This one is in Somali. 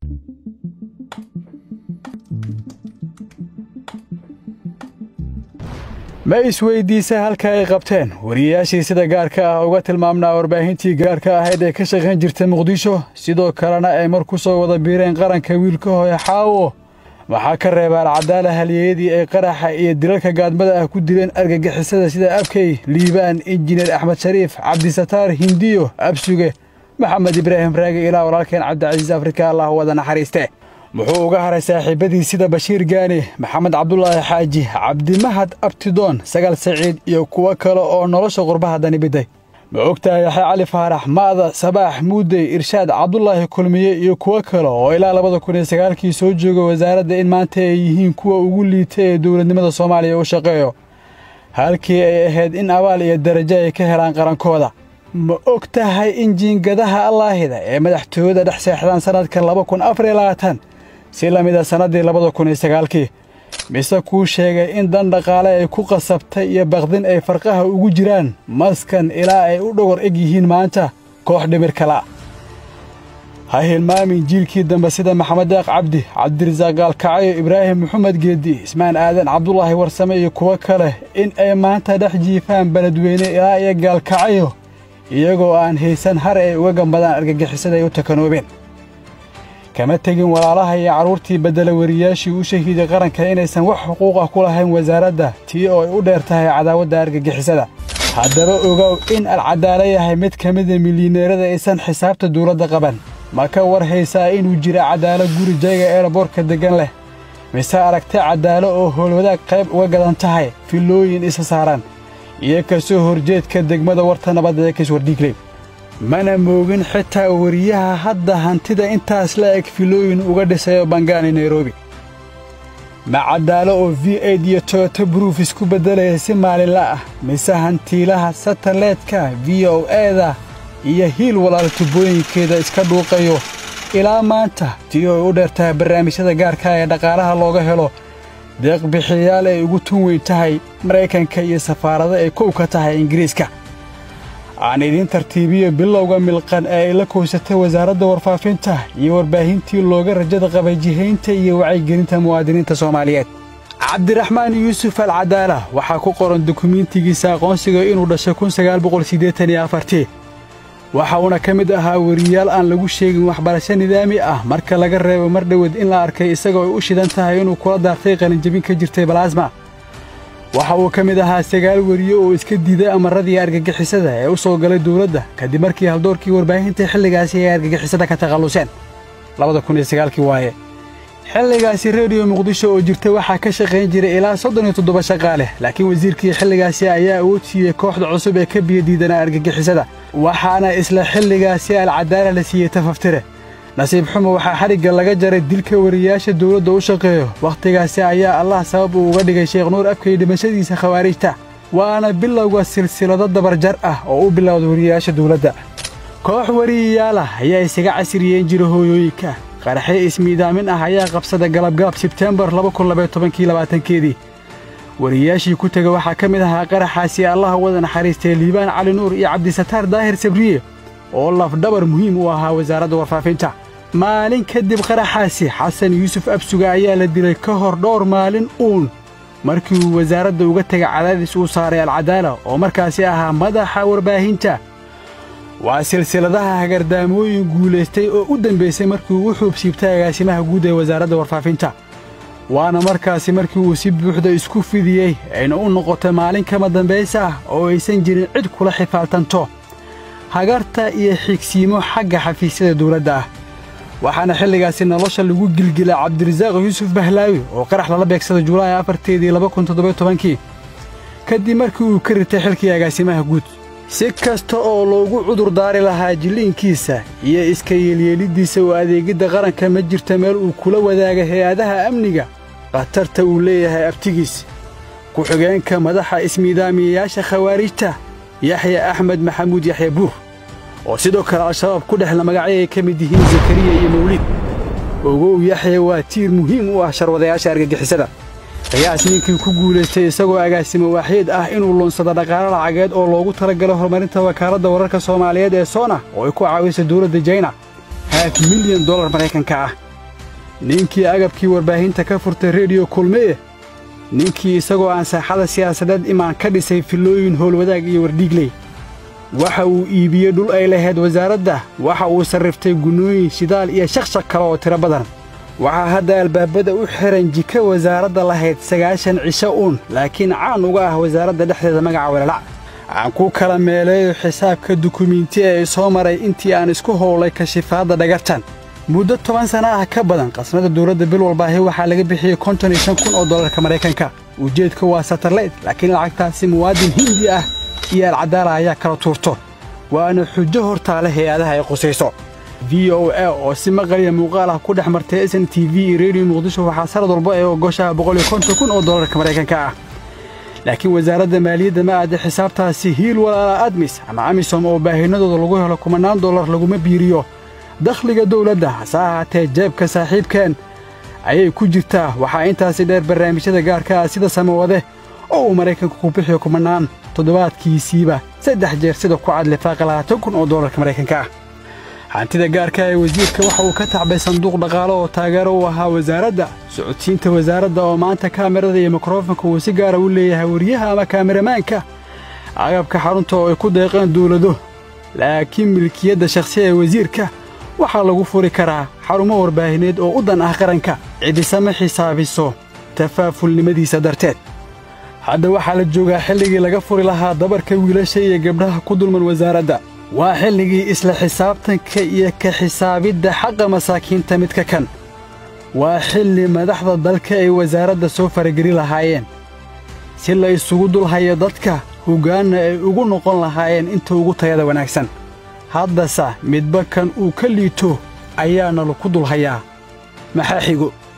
ma isweydiisa halka ay qabteen wariyayaashii sida gaarka ah uga tilmaamnaa warbaahintii gaarka ahayd ee ka shaqayn jirta muqdisho sidoo kalena ay mar ku soo wada biireen qaranka wiilka hooye xaawo waxaa ka reeba alcadaala halyeeyadii ay qaraxa iyo dilalka gaadmada ah ku dileen argagixisada sida abkey liibaan injineer axmed shariif cabdisataar hindiyo absuge maxamed ibraahim raage ilaa walaalkeen cabdicasiis afrika allah wada naxariiste muxuu uga haray saaxiibbadii sida bashiir gaani maxamed cabdulaahi xaaji cabdimahad abtidoon sagaal saciid iyo kuwo kale oo nolosha qurbaha danibiday ma ogtahay yaxya cali faarax ma'da sabaax muudey irshaad cabdulaahi kulmiye iyo kuwo kale oo ilaa labada kun iyo sagaalkii soo jooga wasaaradda in maanta ay yihiin kuwa ugu liita ee dowladnimada soomaaliya u shaqeeyo halkii ay ahayd in abaal iyo darajo ay ka helaan qarankooda ma og tahay in jiingadaha allaahida ee madaxtooyada dhex seexdaan sannadka laba kun afar iyo labaatan si la mida sannaddii labada kun iyo sagaalkii mise kuu sheegay in dan dhaqaale ay ku qasabtay iyo baqdin ay farqaha ugu jiraan maskan ilaa ay u dhogor eg yihiin maanta koox dhimir kala ha hilmaamin jiilkii dambe sida maxamed deeq cabdi cabdirasaaq gaalkacyo ibraahim maxamed geeddi ismaan aadan cabdulaahi warsame iyo kuwo kale in ay maanta dhex jiifaan beledweyne ilaa iyo gaalkacyo iyagoo aan haysan har ay uga gambadaan argagixisada ay u takanoobeen kama tegin walaalaha iyo carruurtii beddela wariyaashii u shahiiday qaranka inaysan wax xuquuq ah ku lahayn wasaaradda tii oo ay u dheer tahay cadaawadda argagixisada haddaba ogow in alcadaalo yahay mid ka mida milyaneerada aysan xisaabta dawladda qaban ma ka war haysaa inuu jira cadaalo guri jayga eeraboorka deggan leh mise aragta cadaalo oo howlwadaag qayb uga gadan tahay filooyin isa saaran iyo ka soo horjeedka degmada warta nabadda ee kiswardhiigley mana moogin xitaa wariyaha hadda hantida intaas la eg filooyin uga dhisayo bangaani nairobi ma caddaalo oo v aid iyo toyoto bruuf isku beddelaya si maalinla ah mise hantiilaha sataleedka v o eeda iyo hiil walaal tubooyinkeeda iska dhuuqayo ilaa maanta tii ay u dheertahay barnaamijyada gaarka ee dhaqaalaha looga helo deeqbixiyayaal ay ugu tun weyn tahay maraykanka iyo safaarado ay kow ka tahay ingiriiska aan idiin tartiibiyo bilowga milqan ee ay la koysatay wasaaradda warfaafinta iyo warbaahintii looga rajada qabay jihaynta iyo wacyigelinta muwaadiniinta soomaaliyeed cabdiraxmaan yuusuf alcadaala waxaa ku qoran dukumiintigiisa aqoonsiga inuu dhashay kun sagaal boqol siddeetan iyo afartii waxa uuna ka mid ahaa weriyaal aan lagu sheegin waxbarasho nidaami ah marka laga reebo mar dhowed in la arkay isagoo ay u shidan tahay inuu kula daartay qalinjabin ka jirtay balaasma waxa uu ka mid ahaa sagaal weriye oo iska diiday amarradii argagixisada ee u soo galay dawladda kadib markii haldoorkii warbaahinta xilligaasi ay argagixisada ka takhalluseen labada kun iyo sagaalkii waaye xilligaasi rediyo muqdisho oo jirta waxaa ka shaqayn jiray ilaa soddon iyo toddoba shaqaale laakiin wasiirkii xilligaasi ayaa awood siiyey kooxda cusub ee ka biyadiidanaa argagixisada waxaana isla xilligaasi alcadaala la siiyey tafaftire nasiib xumo waxaa xadhigga laga jaray dilka wariyaasha dawladda u shaqeeyo wakhtigaasi ayaa allah sabab uu uga dhigay sheekh nuur abkay dhimashadiisa khawaarijta waana bilowga silsilado dabarjar ah oo u bilowda wariyayaasha dawladda koox wariyayaalah ayaa isaga casiriyeen jira hooyooyinka qaraxyo ismiidaamin ah ayaa qabsada galabgalab sebteembar keedii wariyayaashii ku tega waxaa ka mid ahaa qaraxaasi allaha wada naxariistay liibaan cali nuur iyo cabdisataar daahir sabriye oo lafdhabar muhiim u ahaa wasaaradda warfaafinta maalin kadib qaraxaasi xasan yuusuf absuga ayaa la dilay ka hor dhowr maalin uun markii uu wasaaradda uga tegay cadaadis uu saaray alcadaala oo markaasi ahaa madaxa warbaahinta waa silsiladaha hagardaamooyin guulaystay oo u dambaysay markii uu u xuubsiibtay agaasimaha guud ee wasaaradda warfaafinta waana markaasi markii uu si buuxda isku fidiyey ayna u noqotay maalin kama dambaysa ah oo aysan jirin cid kula xifaaltanto hagarta iyo xigsiimo xagga xafiisyada dawladda ah waxaana xilligaasi nolosha lagu gilgilay cabdirasaaq yuusuf bahlaawi oo qarax lala beegsaday julaay afarteedii labakuntoddobatobankii kadib markii uu ka ritay xilkii agaasimaha guud si kasta oo loogu cudur daari lahaa jilliinkiisa iyo iska yeelyeeliddiisa oo adeegidda qaranka ma jirta meel uu kula wadaaga hay-adaha amniga khatarta uu leeyahay abtigiis ku-xigeenka madaxa ismiidaamiyayaasha khawaarijta yaxya axmed maxamuud yaxya buur oo sidoo kale al-shabaab ku dhexla magacyo ay ka mid yihiin zakariya iyo mawlid ogow yaxya waa tiir muhiim u ah sharwadayaasha argagixisada qiyaas ninkii ku guulaystay isagoo agaasimo waaxyeed ah inuu lunsado dhaqaalo lacageed oo loogu talagalo horumarinta wakaaladda wararka soomaaliyeed ee soona oo ay ku caawiso dawladda jayna haaf milyan dollar maraykanka ah ninkii agabkii warbaahinta ka furtay rediyo kulmiye ninkii isagoo aan saaxada siyaasadeed imaan ka dhisay fillooyin howlwadaag iyo wardhiigley waxa uu iibiyey dhul ay lahayd wasaaradda waxa uu sarriftay gunnooyin shidaal iyo shaqshaq kale oo tiro badan waxaa hadda albaabada u xihan jika wasaaradda lahayd sagaashan cisho uun laakiin caan uga ah wasaaradda dhexdeeda magaca welalac aan ku kala meeleeyo xisaabka dukumiinti ee soo maray intii aan isku howlay kashifaadda dhagartan muddo toban sana ah ka badan qasnada dawladda bil walbaahi waxaa laga bixiyey konton iyo shan kun oo dollarka maraykanka ujeedka waa satarlayd laakiin lacagtaasi muwaadin hindi ah iyo alcadaala ayaa kala tuurto waana xujo hortaale hay-adaha ay qusayso v o a oo si maqaliya muuqaal ah ku dhex martay s n t v iyo rediyo muqdisho waxaa sanad walba ee ogoshaha boqol iyo konton kun oo dollarka maraykanka ah laakiin wasaaradda maaliyadda ma aada xisaabtaasi hiil walaala admis ama amisom oo baahinadooda lagu helo kumannaan dollar laguma biiriyo dakhliga dawladda hase ahaatee jeebka saaxiibkeen ayay ku jirtaa waxaa intaasi dheer barnaamijyada gaarka ah sida samawade oo uu maraykanku ku bixiyo kumannaan toddobaadkiisiiba saddex jeer sida ku cad lifaaqa labaatan kun oo dollarka maraykanka ah hantida gaarka ee wasiirka waxa uu ka tacbay sanduuq dhaqaale oo taageero u ahaa wasaaradda socodsiinta wasaaradda oo maanta kaamirada iyo mikrofonka uu si gaara u leeyahay wariyaha ama kaamiramaanka agabka xarunta oo ay ku deeqeen dawlado laakiin milkiyadda shakhsiya ee wasiirka waxaa lagu furi karaa xarumo warbaahineed oo u dan ah qaranka cidisama xisaabiso tafaafulnimadiisa darteed hadda waxaa la joogaa xilligii laga furi lahaa dabarka wiilasha iyo gabdhaha ku dulman wasaaradda waa xilligii isla xisaabtanka iyo ka xisaabidda xaqa masaakiinta midka kan waa xilli madaxda dalka ay wasaaradda soo farageli lahaayeen si la isugu dulhayo dadka hoggaanna ay ugu noqon lahaayeen inta ugu tayada wanaagsan haddase midba kan uu ka liito ayaana laku dulhayaa maxaa xigo